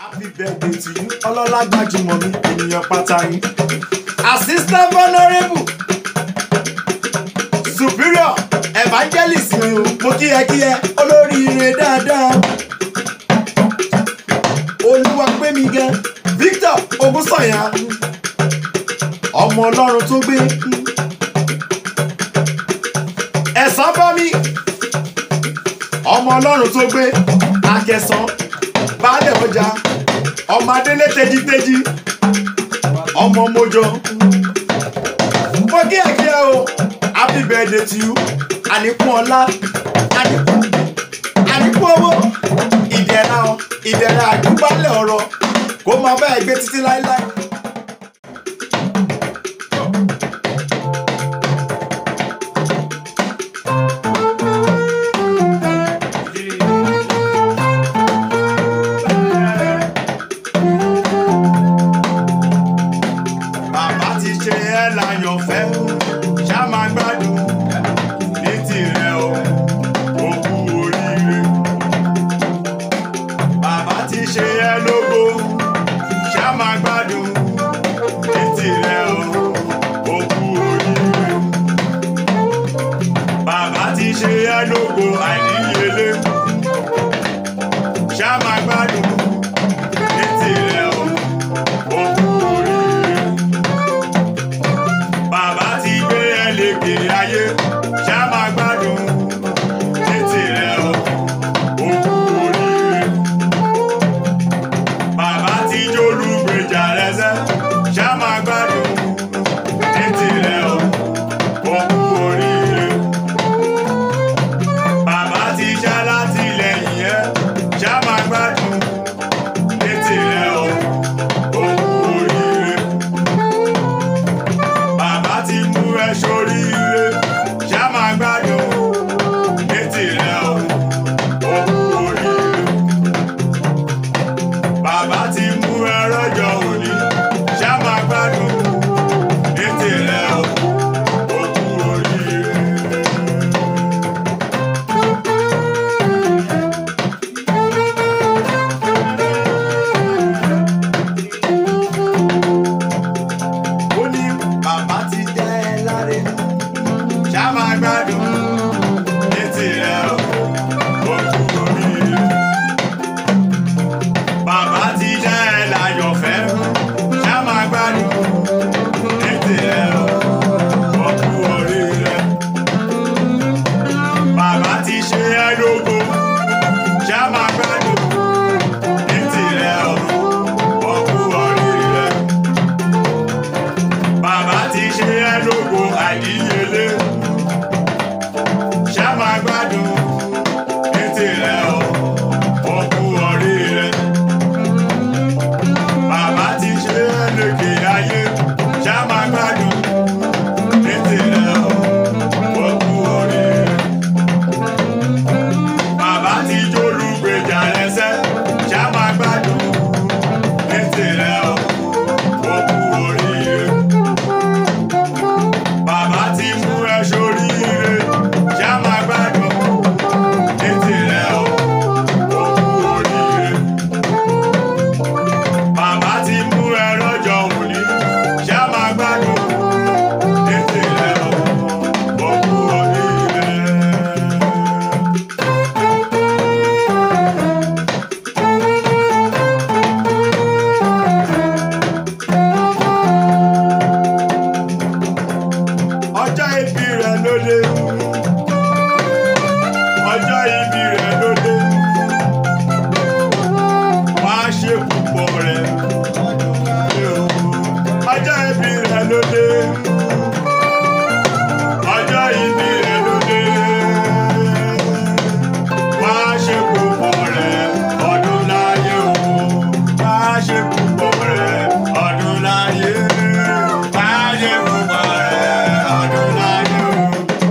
happy birthday to you ọlọ́lá gbajúmọ̀ mi ènìyàn pàtàkì assistant honourable superior evangelist mi o mo kí ẹ kí ẹ olóríire dáadáa olúwa gbé mi gan victor ogunsanya ọmọ ọlọ́run tó gbé ẹ̀sán bá mi ọmọ ọlọ́run tó gbé akẹsàn baálẹ̀ ọjà ọmọ adélé tẹjítẹjí ọmọ mojọ mo kí ẹ kí ẹ o happy birthday to you àníkún ọlá àníkún àníkún owó ìdẹ̀ra ìdẹ̀ra àdúgbálẹ̀ ọ̀rọ̀ kó máa bá ẹ gbé títí láéláé. bàbá ti ṣe ẹ́ láyọ̀fẹ́ ṣá máa gbádùn ní tirẹ̀ o ó kú oríire. bàbá ti ṣe ẹ́ lógo ṣá máa gbádùn ní tirẹ̀ o ó kú oríire. bàbá ti ṣe ẹ́ lógo àìníyelé ṣá máa gbádùn ní tirẹ̀ o ó kú oríire bàbá ti gbé ẹ lékè ayé ṣá máa gbádùn títì rẹ o ó kú oríire. bàbá ti jólúgbèjà rẹsẹ ṣá máa gbádùn títì rẹ o ó kú oríire. bàbá ti ṣá látìlẹ́yìn ẹ ṣá máa gbádùn títì rẹ o ó kú oríire bàbá ti mú ẹ sóríire ṣá máa gbádùn létí rẹ o ó kú oríire. bàbá ti mú ẹ rọjò òní ṣá máa gbádùn létí rẹ o ó kú oríire. ó ní bàbá ti jẹ́ ẹ láre ṣá máa gbádùn létí rẹ o ó kú oríire. bàbá ti jẹ́ ẹ láyọ̀fẹ́ ṣá máa gbádùn létí rẹ o ó kú oríire. bàbá ti ṣe ẹ lógo ṣá máa gbádùn létí rẹ o ó kú oríire bàbá ti ṣe ẹ́ lógo àìníyelé ṣá máa gbádùn létí rẹ o ó kú oríire. bàbá ti ṣe ẹ́ lékè ayé ṣá máa gbádùn létí rẹ o ó kú oríire. bàbá ti jólúgbèjà lẹ́sẹ̀ ṣá máa gbádùn létí rẹ o ó kú oríire bàbá ti mú ẹ sóríire ṣá máa gbádùn létí rẹ o ó kú oríire. bàbá ti mú ẹ lọ́jọ́ òní ṣá máa gbádùn létí rẹ o ó kú oríire. ọjọ́ ìbí rẹ̀ ló dé ọjọ́ ìbí rẹ̀ ló dé wá ṣe púpọ̀ rẹ̀ ọjọ́ ìbí rẹ̀ ló dé ọjọ́ ìbí rẹ̀ ló dé wá ṣe púpọ̀ rẹ̀ ọdún láyé o wá ṣe púpọ̀ rẹ̀ ọdún láyé wá ṣe púpọ̀ rẹ̀ ọdún láyé o.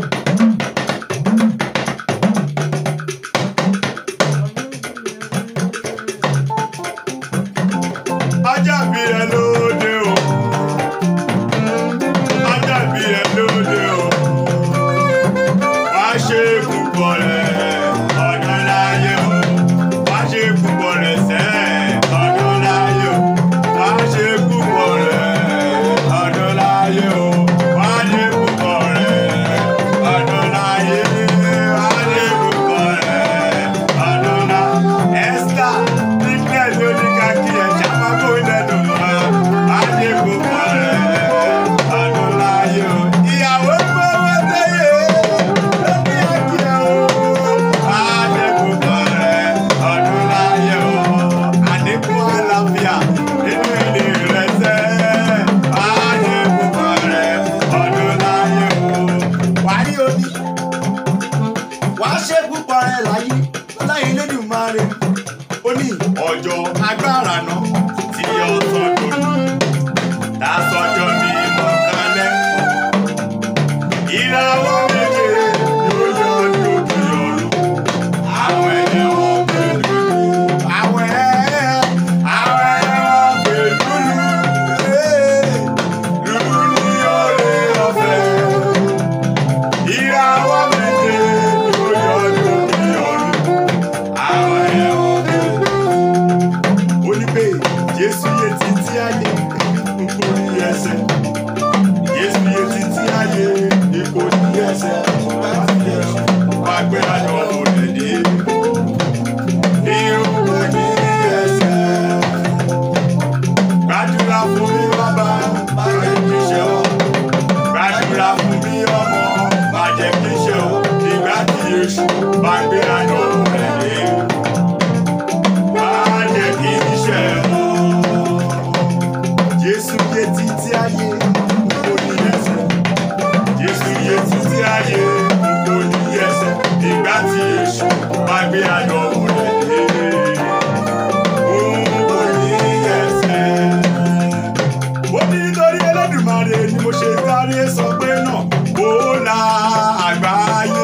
ọjọ́ bí ẹ lóde o ọjọ́ bí ẹ lóde o wá ṣe púpọ̀ rẹ̀ ọdún láyé o wá ṣe púpọ̀ rẹ̀ sẹ́ ọdún agbára náà tí ọ̀sán lónìí lásọjọ́ mi mọ̀kálẹ́. ìràwọ̀ méje yóò yọ ní ojú ọ̀run. àwọn ẹyẹ wọn pẹ̀lú àwọn ẹyẹ àwọn ẹyẹ wọn pẹ̀lú lùlù ní òrè ọ̀fẹ́. ìràwọ̀ méje yóò yọ ní ojú ọ̀run. àwọn ẹyẹ wọn pẹ̀lú ó ní pé jésù yé títí ayé kò ní ẹsẹ̀ jésù yé títí ayé kò ní ẹsẹ̀ láti ẹsẹ̀ wá gbé àjọ òde dé ní kò ní ẹsẹ̀ gbàdúrà fún mi bàbá bàjẹ́ kí ṣe ọ́ gbàdúrà fún mi ọmọ bàjẹ́ kí ṣe ọ́ nígbà tí èṣù bá gbé àjọ òde dé. Bàjẹ́ kí ṣe ọ́. Jésù yé títí ayé kò ní ẹsẹ̀. Jésù yé títí ayé kò ní ẹsẹ̀. Ìgbà tí èṣù bá gbé àjọ rẹ̀ dé. Òun kò ní ẹsẹ̀. Ó ní nítorí Ẹlẹ́dùmarè ni mo ṣe sáré sọ pé náà ó la àgbáyé.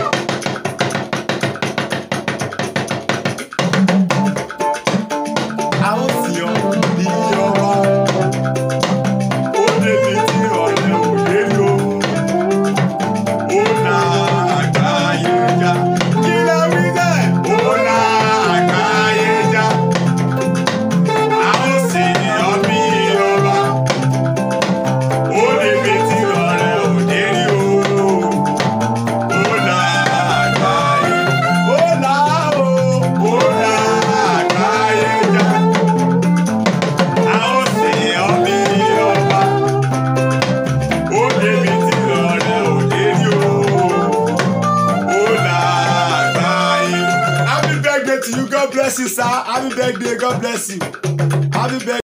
A ó sì ọ bí ọba. Ó débi tí ọ̀rẹ́ òye lò. Ó la àgbáyé já. Kí lẹ wí bẹ́ẹ̀? Ó la àgbáyé já. A ó sì ọ bí ọba. Ó débi tí ọ̀rẹ́ òye lò. Ó la àgbáyé. Ó la o. Ó la àgbáyé já. A ó sì ọ bí ọba. Ó débi tí ọ̀rẹ́ òde rí o. Ó là àgbáyé. Happy birthday to you, God bless you, sir. Happy birthday, God bless you. Happy birthday.